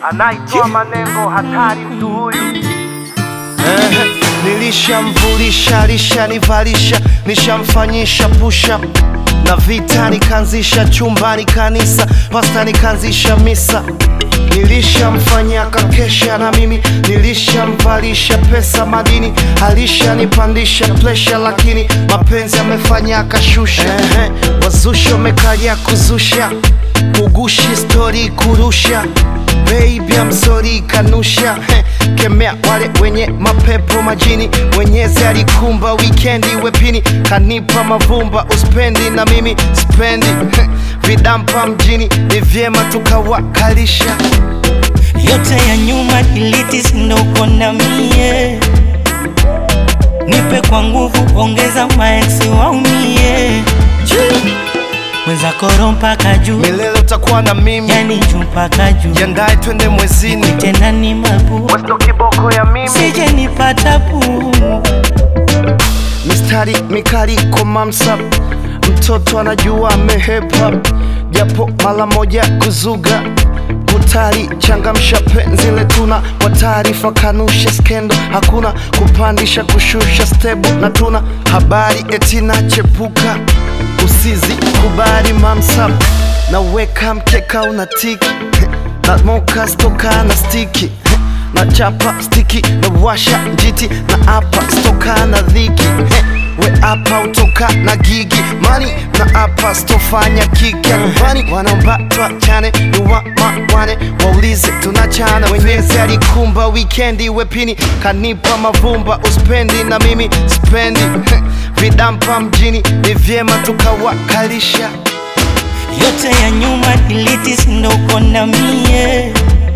anaitwa manengo hatari mtu huyu Eh, nilishamvulisha lishanivalisha nishamfanyisha pusha na vita nikaanzisha chumbani kanisa pasta nikaanzisha misa nilishamfanyia kakesha na mimi nilishamvalisha pesa madini alishanipandisha presha lakini mapenzi amefanya akashusha eh, wazusha umekaja kuzusha kugushi stori kurusha Baby I'm sorry kanusha Heh, kemea wale wenye mapepo majini mwenyezi alikumba wikendi wepini kanipa mavumba uspendi na mimi spendi Heh, vidampa mjini ni vyema tukawakalisha yote ya nyuma delete, ndo uko na mie, nipe kwa nguvu, ongeza maeksi waumie, mwenzako roho mpaka juu, milele utakuwa na mimi yani juu mpaka juu, jiandae twende mwezini tena ni mabu, westo kiboko ya mimi sije nipata puu mistari mikali komamsa mtoto anajua amehepa japo mara moja kuzuga kutari changamsha penzi letuna kwa taarifa kanusha skendo hakuna kupandisha kushusha stebu na tuna habari etina chepuka usizi kubali mamsa naweka mkeka una tiki na moka stoka na stiki na chapa stiki na washa njiti na apa stoka na dhiki He, we apa utoka na gigi mani na apa stofanya kiki nyumbani wanaomba twachane ni wamawane waulize tunachana wenyezi alikumba wikendi wepini kanipa mavumba uspendi na mimi spendi He, vidampa mjini ni vyema tukawakalisha yote ya nyuma delete, ndo uko na mie,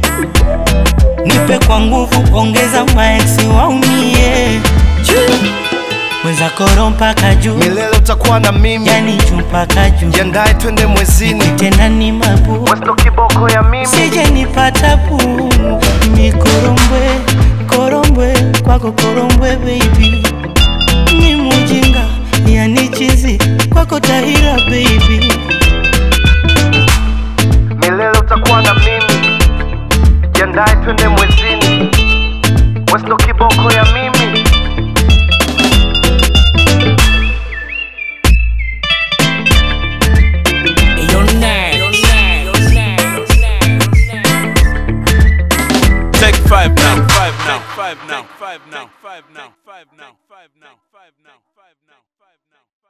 nipe kwa nguvu, ongeza maeksi waumie, mwenzako roho mpaka juu, milele utakuwa na mimi yani juu mpaka juu, jiandae twende mwezini tena ni mabu, westo kiboko ya mimi sije nipata puu mikorombwe korombwe kwako korombwe baby, ni mujinga yani chizi kwako tahira baby